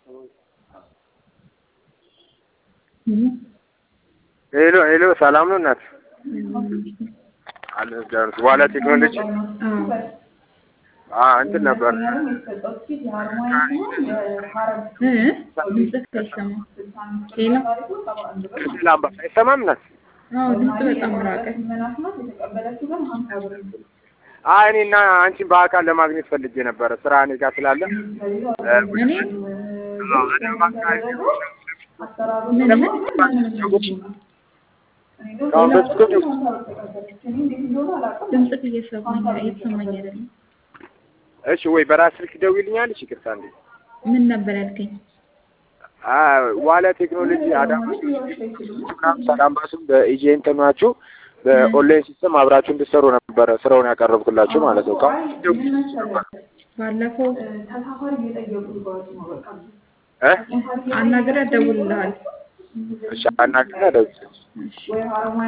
ሄሎ ሄሎ፣ ሰላም ነው እናት? አለ ዳርስ ዋላ ቴክኖሎጂ አ እንትን ነበር ድምፅህ አይሰማም። ሄሎ ላምባ አይሰማም እናት? አዎ ድምፅ በጣም ራቀ። አይ እኔና አንቺን በአካል ለማግኘት ፈልጌ ነበረ ስራ እኔ ጋር ስላለ እኔ ምን ምን አሁን በስልክ ድምፅህ እየሰማኝ እየተሰማኝ አይደለም። እሺ ወይ በራስ ስልክ ደውይልኛለሽ? ይቅርታ እንዴ ምን ነበር ያልከኝ? አ ዋለ ቴክኖሎጂ አዳማ ሰላም ባሱም በኤጀንት ናችሁ በኦንላይን ሲስተም አብራችሁ እንድትሰሩ ነበረ ስራውን ያቀረብኩላችሁ ማለት ነው። ባለፈው እ አናግረህ እደውልልሃለሁ። እሺ አናግረኝ ደውል እሺ